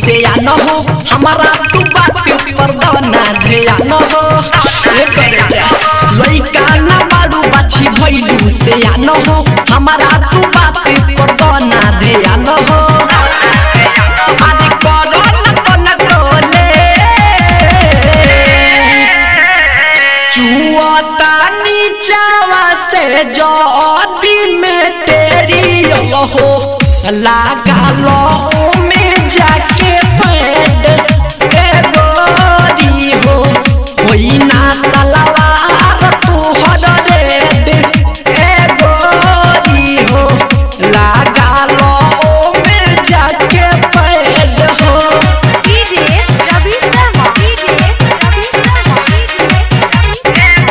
से आन हो हमारा तू बात पर दना ध्यान हो ये करे जा लइका ना बारू बाछी भइलू से आन हो हमारा तू बात पर दना ध्यान हो आदि करो न तन कोले चुआता नीचावा से जदी में तेरी हो लागा लो में जाके पैड ए गोरी हो होई ना सलवार तोहर रेड ए गोरी हो लागा लो में जाके पैड हो DJ Ravi Sharma DJ Ravi Sharma DJ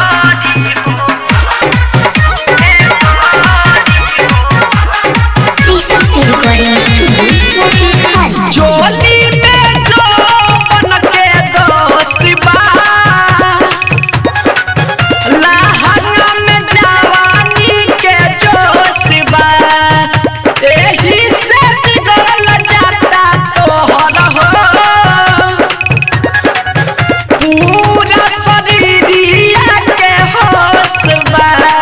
टीसम से रिकॉर्डिंग स्टूडियो मोतिहारी चोली में जो बन के दोस्ती बा लहंगा में जवानी के जोश बा एही से बिगड़ल जाता तोहर हो पूरा शरीरिया के होश बा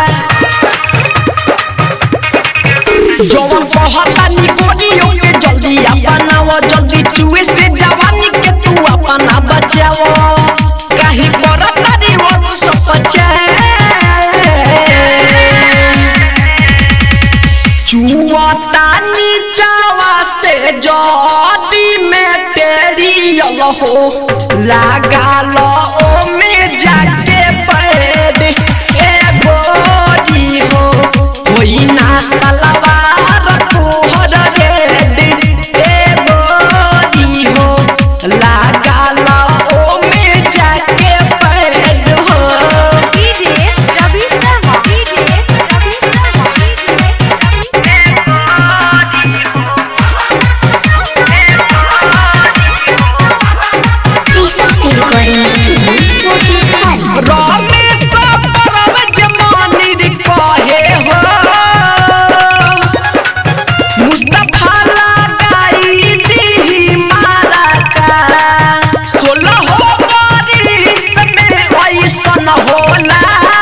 जवन कहता नी गोरियों के जल्दी अपनाव जल्दी चुए से जवानी के तू अपना बचाव काहे करता रे वो सब चुआता नीचावा से जदी में तेरी हो लगा लो ओ में जाके पैद ए गोरी हो होई ना सलवार तोहर रेड ए गोरी हो लगा लो ओ में जाके पैद हो DJ Ravi Sharma DJ Ravi Sharma DJ टीसम से रिकॉर्डिंग स्टूडियो मोतिहारी रमेश परवज मानिर कहे हो मुस्तफा लगाई दी मारा का सोलह हो बारिश में ऐसन होला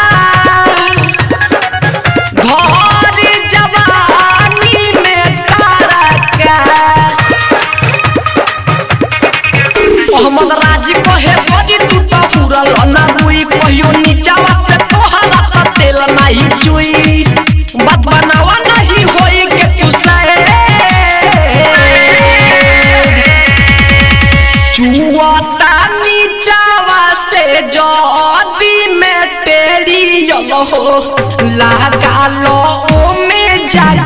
घर जवानी में तारा का मोहम्मद राज कहे बड़ी तू तो हुरल ना बुई कहियो नीचावा से तोहरा त तेल नहीं चुई बात बनावा नहीं होई के तू से चुआता नीचावा से जदी में तेरी हो लगा लो ओ में जा